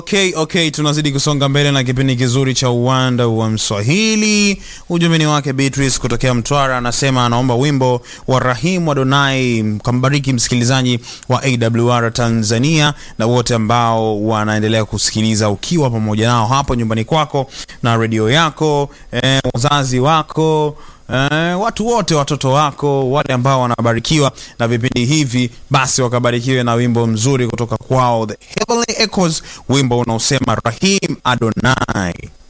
Okay, okay, tunazidi kusonga mbele na kipindi kizuri cha uwanda wa Mswahili. Ujumbe wake Beatrice kutokea Mtwara, anasema anaomba wimbo wa Rahim Adonai. Kambariki msikilizaji wa AWR Tanzania na wote ambao wanaendelea kusikiliza ukiwa pamoja nao hapo nyumbani kwako na redio yako, eh, wazazi wako Eh, watu wote, watoto wako, wale ambao wanabarikiwa na vipindi hivi, basi wakabarikiwe na wimbo mzuri kutoka kwao The Heavenly Echoes, wimbo unaosema Rahim Adonai.